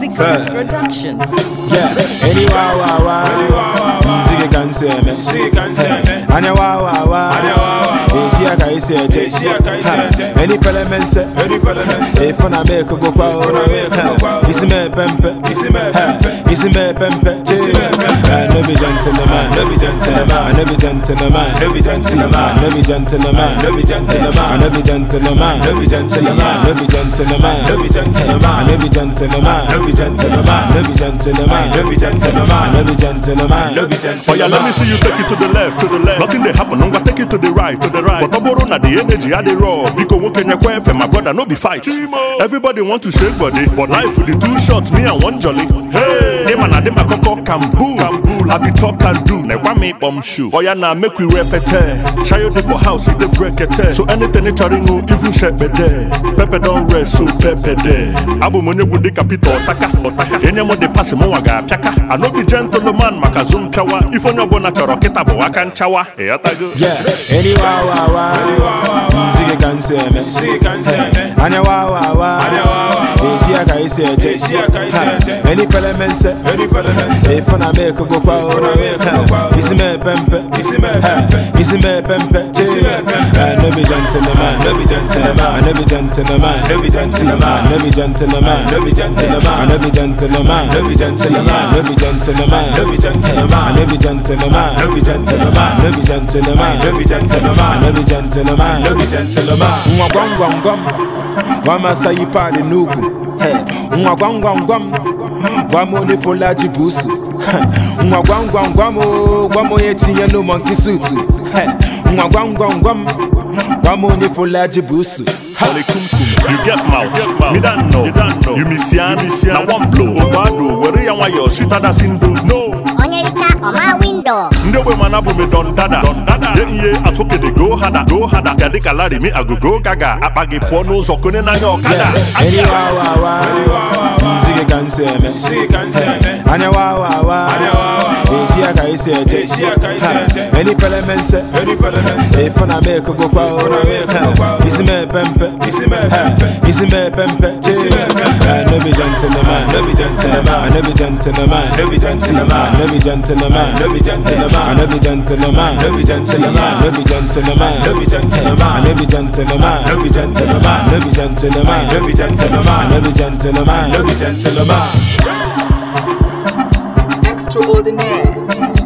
Sir. Productions. Yeah, any wow wow wow. Ziggy can say me. She can say me. Anya wow wow wow. Anya wow, wow, wow. Eshi aka isi eje. Eshi aka isi Ha. eje. Any parliament say. Any parliament say. If na make go kwa. If na make go kwa. Isi me pempe. Isi me pempe. Isi me pempe. Isi me pempe. Ah, No be gentleman. No be gentleman. Ah, No be gentleman. No be gentleman. No be gentleman. No be gentleman. Ah, No be gentleman. No be gentleman. No be gentleman. No be gentleman. Ah, No be gentleman. No be gentleman. No be gentleman. No be gentleman. No be gentleman. No be Oh gentleman. yeah, let me see you take it to the left, to the left. Nothing they happen, I'm gonna take it to the right, to the right. But tomorrow na the energy I dey raw. Because what can you for my brother? No be fight. Everybody want to shake body, but life with the two shots, me and one jolly. Hey, them and them a koko kambu, kambu. I be talk and do. Like one me bum shoe. Oh yeah, now make we repete. Shy you for house, it dey break it. So anything they try no even shake be there. Pepe don't rest, so pepe there. Abu money would the capital otaka, otaka. Any more they pass mo waga piaka. I no be gentleman, makazum kawa. If on your bona choro kita bo wakan chawa. Hey, atago. Yeah, any wow wow wow. Ziggy can say me. She can say me. Anya wow wow wow. Anya wow, wow, wow. Eshi aka isi eje. Eshi aka isi Ha. eje. Any parliament say. Any parliament say. If na make go kwa. If na make go kwa. Isi me pempe. Isi me pempe. Isi me pempe. Isi me pempe. Ah, No be gentleman. No be gentleman. Ah, No be gentleman. No be gentleman. No be gentleman. No be gentleman. Ah, No be gentleman. No be gentleman. No be gentleman. No be gentleman. Ah, No be gentleman. No be gentleman. No be gentleman. No be gentleman. No be gentleman. No be gentleman. Nwa gwam gwam gwam Wamasa yi pade n'ugwu Hey, Nwa gwam gwam gwam Gwam onye folaji busu Hey, Nwa gwam gwam gwam o Gwam onye tinye no monkey suit Hey, Nwa gwam gwam gwam Gwam onye folaji busu Holy kum kum. You get mouth. Me don't know. You don't know. You miss yan. Now one blow. Obado. Where you want your sweeter than sindo. No. onye richa ọma windo ndị ogbe mana bụ me don dada ye ihe atụkede go hada go hada ya dịka larị mi agogo gaga akpa gị pụọ n'ụzọ konye n'anya ọkada Yeah, any wow wow wow Ziggy can say me She can say me. Anya wow wow wow Anya wow, wow, wow. Eshi aka isi eje Eshi aka isi Ha, eje. Any parliament say Any parliament say. If na make go kwa If na make go kwa. Isi me pempe Isi me pempe. Isi me pempe Isi me pempe. Ah, No be gentleman No be gentleman. Ah, No be gentleman No be gentleman. No be gentleman No be gentleman. Ah, No be gentleman No be gentleman. No be gentleman No be gentleman. Ah, No be gentleman No be gentleman. No be gentleman No be gentleman. No be gentleman No be gentleman. Extraordinaire.